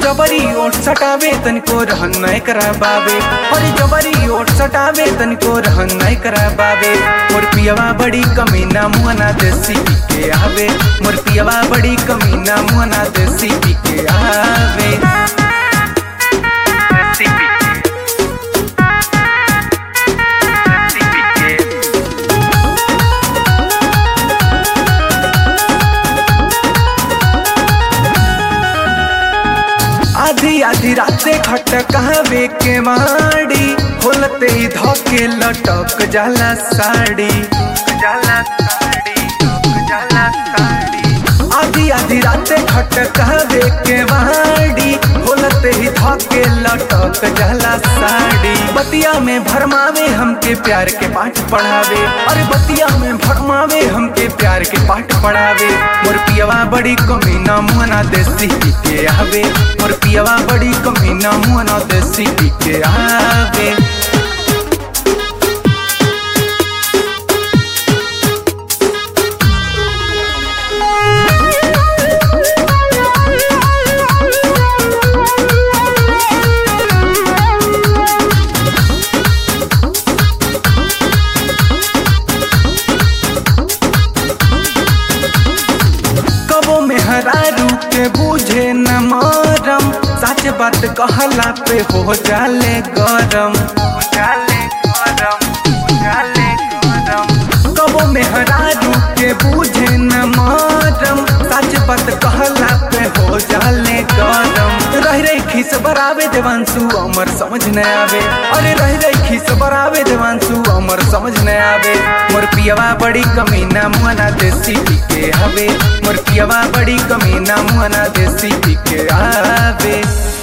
जबरी ओठ सटावे तनिको रहन नहीं करा बाबे अरे जबरी ओठ सटावे तनिको रहन नहीं करा बाबे मोर पियवा बड़ी कमीना मुहना देसी पी के आवे मोर पियवा बड़ी कमीना मुहना देसी पी के आवे देसी पी के देसी पी के आधी आधी राते खट कहवे के माड़ी खोलते ही धोके लटक जाला साड़ी जाला साड़ी जाला साड़ी आधी आधी राते खट कहवे के माड़ी खोलते ही धोके लटक जाला साड़ी बतिया में भरमावे हमके प्यार के पाठ पढ़ावे अरे बतिया में भरमावे हमके प्यार के पाठ पढ़ावे मोर पियवा बड़ी कमीना मुहना देसी पी के आवे मोर पियवा बड़ी कमीना मुहना देसी पी के आवे कबो में हरारू के बूझे न मरम सच बात कहला पे हो जाले गरम हो जाले गरम हो जाले गरम कबो में हरारू के बूझे न मरम सच बात कहला पे हो जाले गरम रह रही खिस बरावे देवांशु अमर समझ न आवे अरे रह रही खिस बरावे देवांशु अमर समझ न आवे मोर पियवा बड़ी कमीना मुहना देसी पी के हवे मोर पियवा बड़ी कमीना मुहना देसी पी के आवे